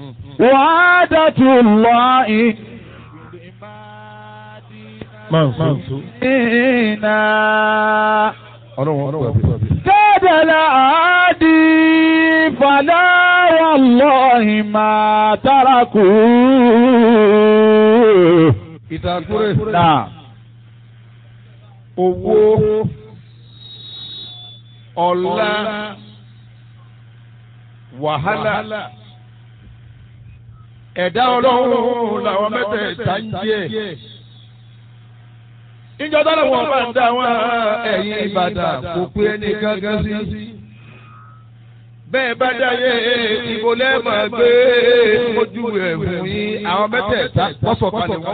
وعادة الله إنا كاد العادي فلا والله ما تركوه ìtàkùrẹ́ نعم owó ọlá wàhálà ẹ̀dá ọlọ́run làwọn mẹ́tẹ̀ẹ̀ta ń jẹ́ ìjọba làwọn bá ń dá wọn ẹ̀yìn ìbàdàn kò pé ẹni gángan sí bẹ́ẹ̀ bá dáyé ìbò lẹ́ẹ̀mọ̀ gbé ojú ẹ̀ fún yín àwọn mẹ́tẹ̀ẹ̀ta wọ́n sọ̀kalẹ̀ wọ́n